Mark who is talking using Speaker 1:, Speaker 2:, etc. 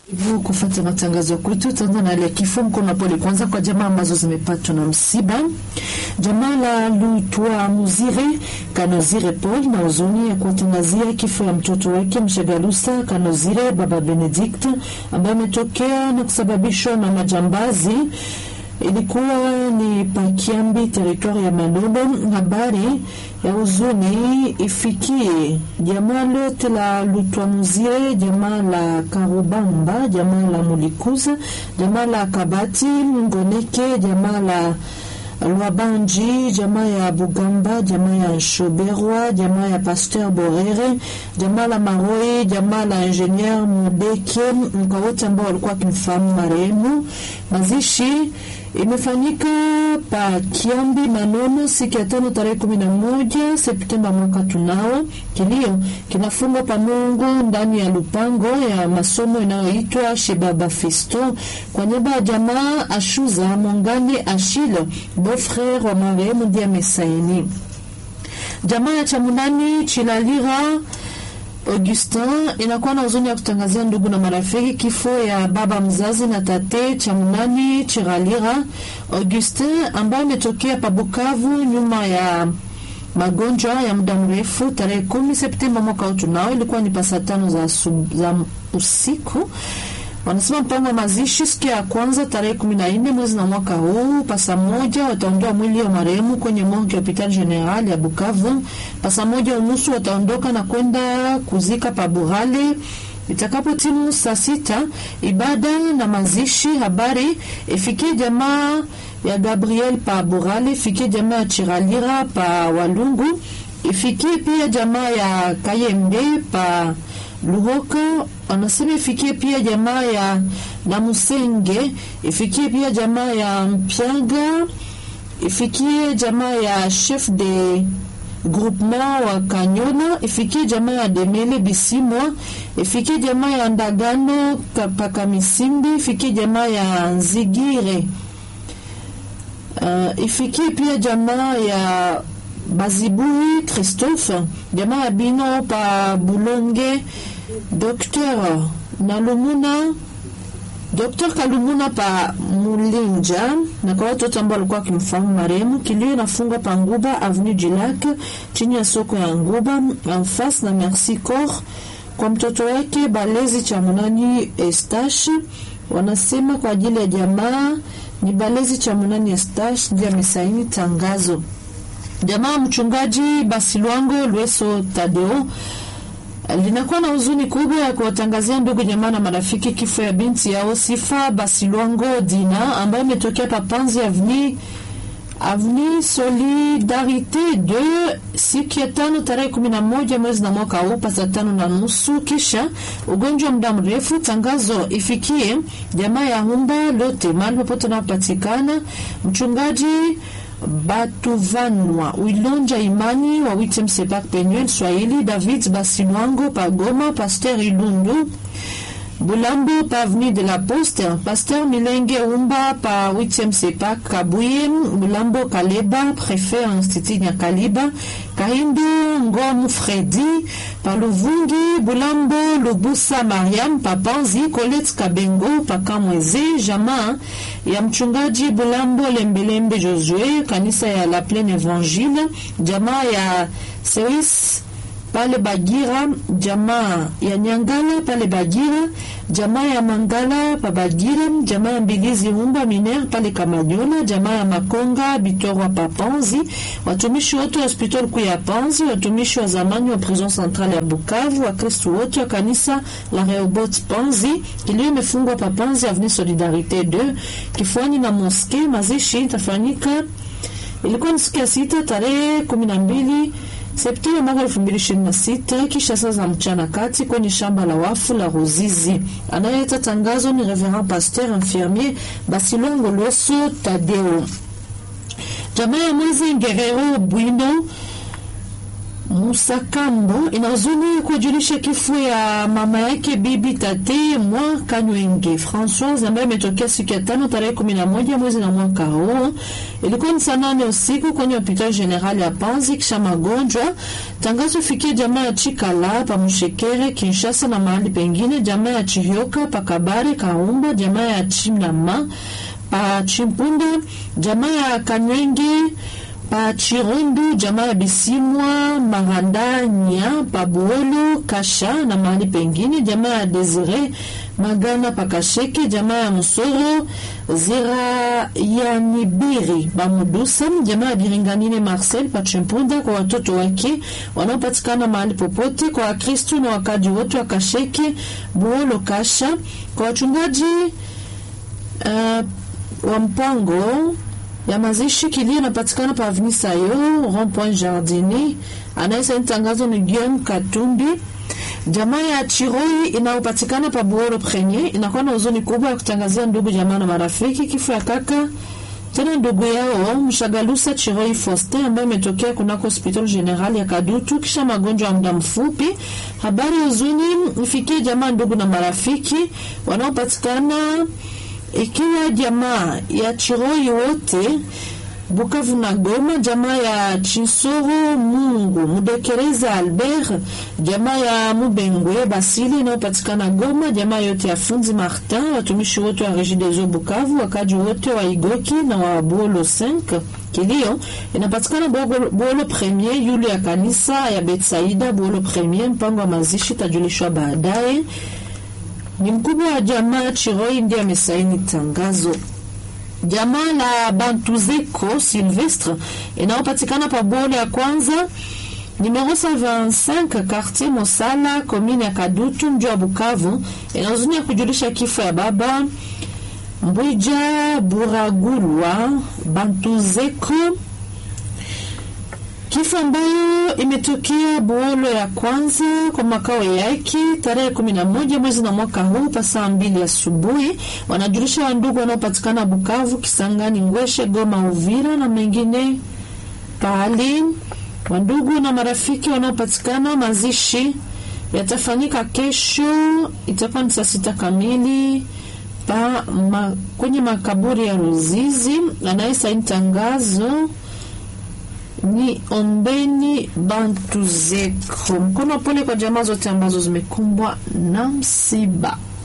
Speaker 1: Hivyo kufuata matangazo kwetu tutaanza na ile kifo mkono pole kwanza kwa jamaa ambazo zimepatwa na msiba. Jamaa la Lutwa Muzire Kanozire Paul na huzuni ya kuwatangazia kifo ya mtoto wake Mshagalusa Kanozire baba Benedict ambaye ametokea na kusababishwa na majambazi ilikuwa ni Pakiambi, teritwari ya Manono. Habari ya huzuni ifikie jamaa lote la Lutwamuzire, jamaa la Karubamba, jamaa la Mulikuza, jamaa la Kabati Ngoneke, jamaa la Lwabanji, jamaa ya Bugamba, jamaa ya Shoberwa, jamaa ya Pasteur Borere, jamaa la Maroi, jamaa la Ingenieur Mudeke, kwa wote ambao walikuwa wakimfahamu marehemu. Mazishi imefanyika pa Kiambi Manono siku ya tano tarehe kumi na moja Septemba mwaka tunao. Kilio kinafungwa pa Mungu ndani ya lupango ya masomo inayoitwa Shebaba Fisto kwa niaba ya jamaa Ashuza Mongani Ashilo beau-frere wa marehemu ndiye amesaini. Jamaa ya Chamunani Chilalira Augustin inakuwa na huzuni ya kutangazia ndugu na marafiki kifo ya baba mzazi na tate Chamunani Chiralira Augustin ambaye ametokea pa Bukavu nyuma ya magonjwa ya muda mrefu tarehe kumi Septemba mwaka huu tunao, ilikuwa ni pasa tano za, za usiku wanasema mpango wa mazishi siku ya kwanza tarehe kumi na nne mwezi na mwaka huu pasa moja wataondoa mwili wa marehemu kwenye morgue ya hopital general ya Bukavu. Pasa moja unusu wataondoka na kwenda kuzika pa Burale. Itakapo timu saa sita ibada na mazishi habari ifikie jamaa ya Gabriel pa Burale, ifikie jamaa ya Chiralira pa Walungu, ifikie pia jamaa ya Kayembe pa Luhoka anasema ifikie pia jamaa ya Namusenge, ifikie pia jamaa ya Mpyaga, ifikie jamaa ya chef de groupement wa Kanyona, ifikie jamaa ya Demele Bisimwa, ifikie jamaa ya Ndagano Pakamisimbi, ifikie jamaa ya Nzigire, uh, ifikie pia jamaa ya Bazibui Christophe, jamaa ya Bino pa Bulonge, Dr Nalumuna, Dr Kalumuna pa Mulinja, na kwa watu wote ambao walikuwa wakimfahamu marehemu. Kilio inafungwa pa Nguba Avenue du Lac, chini ya soko ya Nguba en face na Merci Corps, kwa mtoto wake Balezi cha Munani Estache. Wanasema kwa ajili ya jamaa ni Balezi cha Munani Estache ndiye amesaini tangazo. Jamaa mchungaji Basilwango Lweso Tadeo linakuwa na huzuni kubwa ya kuwatangazia ndugu jamaa na marafiki kifo ya binti yao Sifa Basilwango Dina ambayo imetokea Papanzi Avni Avni Solidarite 2 siku ya tano tarehe kumi na moja mwezi na mwaka huu pasa tano na nusu, kisha ugonjwa muda mrefu. Tangazo ifikie jamaa ya Humba lote mahali popote napatikana mchungaji Batuvanwa Wilonja Imani wa Witem Sepak Penuel Swahili David Basilwango Pagoma Pasteur Ilundu Bulambo pa Avenue de la Poste Pasteur Milenge Umba pa Witem Sepak Kabuye Bulambo Kaleba Prefet Institut Nyakaliba Kahindu Ngomu Fredi pa Luvungi Bulambo Lubusa Mariam pa Panzi Colette Kabengo pa Kamweze Jamaa ya mchungaji Bulambo Lembelembe Josue kanisa ya La Plaine Evangile jamaa ya Seis pale Bagira, jamaa ya Nyangala pale Bagira, jamaa ya Mangala pa Bagira, jamaa ya Mbilizi Humba Miner pale Kamanyola, jamaa ya Makonga Bitorwa pa Panzi, watumishi wote wa hospitali kuu ya Panzi, watumishi wa zamani wa prison centrale ya Bukavu, Wakristo wote wa kanisa la Rehoboth Panzi. Kilio imefungwa pa Panzi Avenue Solidarite 2 kifuani na moske. Mazishi itafanyika ilikuwa ni siku ya sita tarehe kumi na mbili Septemba mwaka elfu mbili ishirini na sita kisha saa za mchana kati kwenye shamba la wafu la Ruzizi. Anayeleta tangazo ni Reverend Pasteur Infirmier Basilongo Lweso Tadeo. Jamaa ya Mwezi Ngerero Bwino Musakambo ina huzuni kujulisha kifo ya mama yake bibi tate mwa Kanywenge Françoise ambaye imetokea siku ya tano tarehe kumi na moja mwezi na mwaka huu. Ilikuwa ni saa nane usiku kwenye hospitali general ya Panzi kisha magonjwa. Tangazo fikia jamaa ya Chikala pa Mshekere Kinshasa na mahali pengine, jamaa ya Chihyoka pa Kabare Kaumba, jamaa ya Chinama pa Chimpunda, jamaa ya Kanywenge pa Chirundu, jamaa ya Bisimwa Marandanya pa Buolo Kasha na mahali pengine, jamaa ya Desire Magana pa Kasheke, jamaa ya Musoro Zira ya Nibiri Bamudusa, jamaa ya Biringanine Marcel pa Chimpunda, kwa watoto wake wanaopatikana mahali popote, kwa Wakristu na wakaji wote wa Kasheke Buolo Kasha, kwa wachungaji uh, wa mpango ya mazishi kilio inapatikana pa Avenue Sayo Rond Point Jardini. Anayesaini tangazo ni Guillaume Katumbi. Jamaa ya Chiroi inayopatikana pa Buoro Premier inakuwa na huzuni kubwa ya kutangazia ndugu jamaa na marafiki kifo ya kaka tena ndugu yao Mshagalusa Chiroi Faustin ambaye imetokea kunako hospitali general ya Kadutu kisha magonjwa ya muda mfupi. Habari huzuni ifikie jamaa, ndugu na marafiki wanaopatikana ikiwa jamaa ya Chiroi wote Bukavu na Goma, jamaa ya Chinsoro Mungu Mudekereza Albert, jamaa ya Mubengwe Basili inayopatikana Goma, jamaa yote ya Funzi Martin, watumishi wote wa Regideso Bukavu, wakaji wote wa Igoki na wa Buolo 5. Kilio inapatikana Buolo Premier, yule ya kanisa ya Betsaida Buolo Premier. Mpango wa mazishi tajulishwa baadaye. Ni mkubwa wa jamaa Chiroi ndiye amesaini tangazo. Jamaa la Bantuzeko Silvestre inayopatikana pa Bole ya kwanza numero 125 quartier Mosala commune ya Kadutu mji wa Bukavu inahuzunia kujulisha kifo ya baba Mbwija Buragulwa Bantuzeko kifo ambayo imetokea Buolo ya kwanza kwa makao yake tarehe kumi na moja mwezi na mwaka huu pa saa mbili asubuhi. Wanajulisha wandugu wanaopatikana Bukavu, Kisangani, Ngweshe, Goma, Uvira na mengine pahali. Wandugu na marafiki wanaopatikana, mazishi yatafanyika kesho, itakuwa ni saa sita kamili pa ma, kwenye makaburi ya Ruzizi. Anayesaini tangazo ni Ombeni Bantuzeko. Mkono pole kwa jamaa zote ambazo zimekumbwa na msiba.